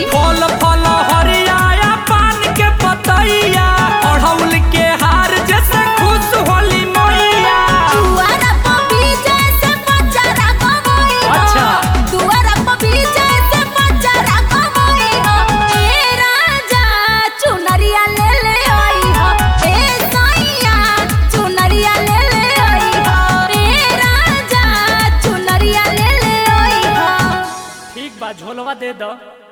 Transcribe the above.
फल फल हरिया पान के पतैया अड़हुल के हार जैसे खुश होली मैया दुआरा पर भी जैसे पचरा गवई हो अच्छा। दुआरा पर भी जैसे पचरा गवई हो ए राजा चुनरिया ले ले आई हो ए सैया चुनरिया ले ले आई हो ए राजा चुनरिया ले ले आई हो ठीक बा झोलवा दे दो